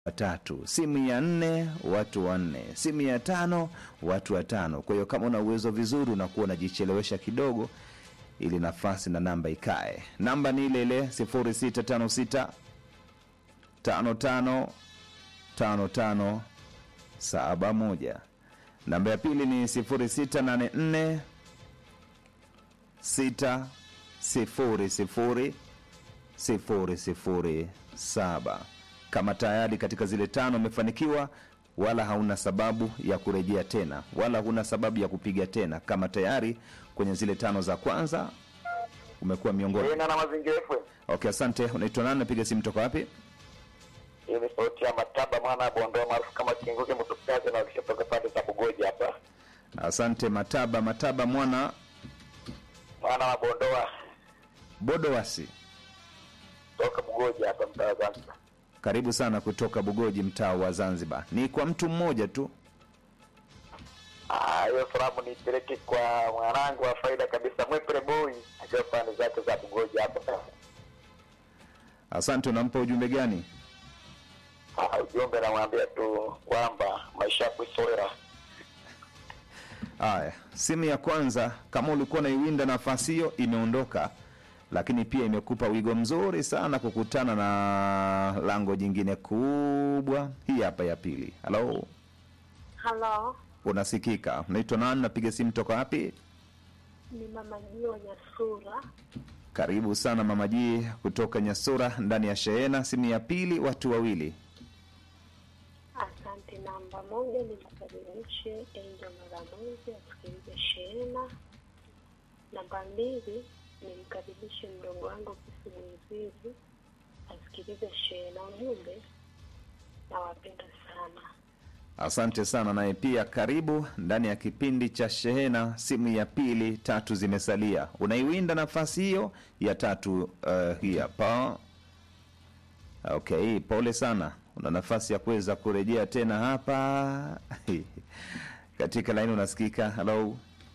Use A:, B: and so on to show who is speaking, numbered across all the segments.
A: watatu, simu ya nne watu wanne, simu ya tano watu watano. Kwa hiyo kama una uwezo vizuri, unakuwa unajichelewesha kidogo ili nafasi na namba ikae. Namba ni ile ile 0656 55 55 71. Namba ya pili ni 0684 6 sifuri sifuri sifuri sifuri saba. Kama tayari katika zile tano umefanikiwa, wala hauna sababu ya kurejea tena, wala huna sababu ya kupiga tena. Kama tayari kwenye zile tano za kwanza umekuwa miongoni.
B: Tena na mazingira FM.
A: Okay, asante. Unaitwa nani? Napiga simu toka wapi?
B: Hii ni sauti ya Mataba mwana wa Bondoa maarufu kama Kinguke Mtukazi na ukishatoka pande za Bugoji hapa.
A: Asante Mataba. Mataba mwana
B: Mwana wa Bondoa
A: Bodowasi,
B: toka Bugoji hapa mtaa wa Zanzibar.
A: karibu sana kutoka Bugoji, mtaa wa Zanzibar. Ni kwa mtu mmoja tu.
B: Ah, hiyo salamu nipeleke kwa mwanangu wa faida kabisa Mwepre Boy akiwa pande zake za Bugoji hapa.
A: Asante. Unampa ujumbe gani?
B: Ah, ujumbe namwambia tu kwamba maisha ya kuisowera.
A: Haya, simu ya kwanza, kama ulikuwa unaiwinda nafasi hiyo, imeondoka, lakini pia imekupa wigo mzuri sana kukutana na lango jingine kubwa. Hii hapa ya pili. Halo,
C: Halo,
A: unasikika? Unaitwa nani? Napiga simu toka wapi?
C: ni mama Jio Nyasura.
A: Karibu sana mama Ji kutoka Nyasura, ndani ya shehena. Simu ya pili, watu wawili.
C: Asante. Namba moja nimkaribishe Angel Maramuzi asikilize shehena. Namba mbili nimkaribishe mdogo wangu Kisi Mwizizi asikilize shehena. Ujumbe, nawapenda sana.
A: Asante sana naye pia karibu ndani ya kipindi cha shehena. Simu ya pili, tatu zimesalia. Unaiwinda nafasi hiyo ya tatu. Uh, hii hapa. Okay, pole sana, una nafasi ya kuweza kurejea tena hapa katika laini. Unasikika? Halo,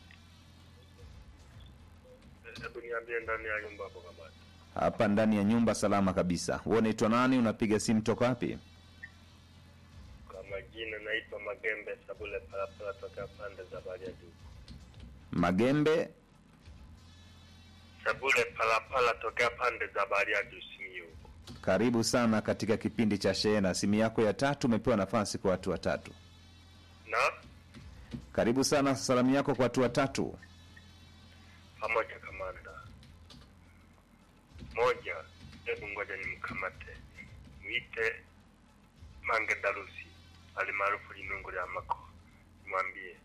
D: Hebu niambie ndani ya nyumba hapo kama
A: hapa ndani ya nyumba salama kabisa. Wewe unaitwa nani? Unapiga simu toka wapi?
D: kama jina naitwa Magembe Sabule Parapara toka pande za Bariadi.
A: Magembe.
D: Sabule Parapara toka pande za Bariadi Simiyu.
A: Karibu sana katika kipindi cha shehena. Simu yako ya tatu, umepewa nafasi kwa watu watatu.
D: Na
A: Karibu sana, salamu yako kwa watu watatu.
D: pamoja kamanda. Moja, hebu ngoja nimkamate. Mwite Mange Darusi alimaarufu Linungu lya Mako. Mwambie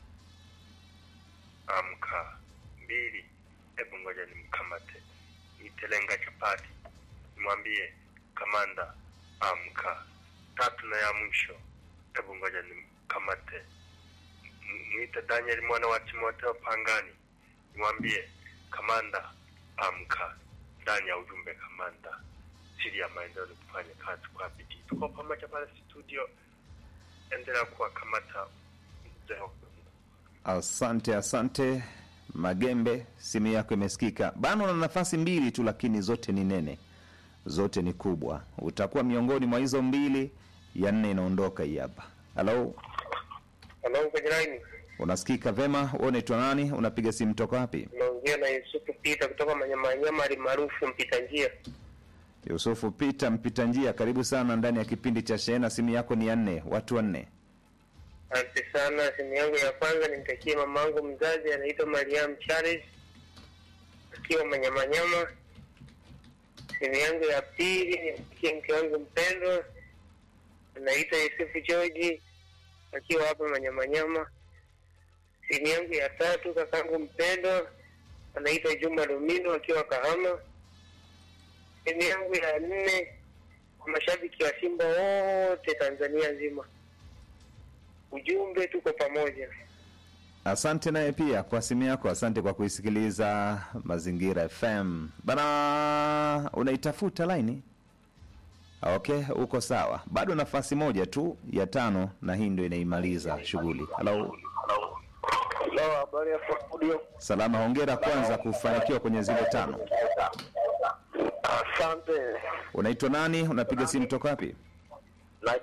D: amka. Mbili, hebu ngoja nimkamate. Mwite Lenga Chapati. Mwambie kamanda amka. Tatu na ya mwisho, hebu ngoja nimkamate. M- Mwite Daniel mwana wa Timotheo Pangani. Mwambie kamanda amka. Ndani ya ujumbe kamanda, siri ya maendeleo ni kufanya kazi kwa bidii. Tuko pamoja pale studio, endelea kuwakamata mzee wa Mungu.
A: Asante, asante Magembe, simu yako imesikika bana. Una nafasi mbili tu, lakini zote ni nene, zote ni kubwa. Utakuwa miongoni mwa hizo mbili, ya nne inaondoka hii hapa. Halo,
E: Halo, kwenye line
A: unasikika vema? Wewe unaitwa nani? Unapiga simu toka wapi?
E: unaongea na Yusufu Pita kutoka Manyamanyama alimaarufu mpita njia.
A: Yusufu Pita, mpita njia, karibu sana ndani ya kipindi cha Shehena. Simu yako ni ya nne, watu wanne.
E: Asante sana. Simu yangu ya kwanza nimtakie mama yangu mzazi anaitwa Mariam Charles akiwa Manyamanyama. Simu yangu ya pili nimtakie mke wangu mpendwa anaitwa Yusufu George akiwa hapa Manyamanyama. Simu yangu ya tatu kakangu mpendwa anaitwa Juma Lumino akiwa Kahama. Simu yangu ya nne kwa mashabiki wa Simba wote Tanzania nzima. Ujumbe, tuko pamoja.
A: Asante naye pia kwa simu yako. Asante kwa kuisikiliza Mazingira FM bana. Unaitafuta laini? Okay, uko sawa. Bado nafasi moja tu ya tano, na hii ndio inaimaliza shughuli. Halo,
B: Hello, habari ya studio.
A: salama. Hongera kwanza kufanikiwa kwenye zile tano.
B: Asante.
A: Unaitwa nani? Unapiga simu toka wapi?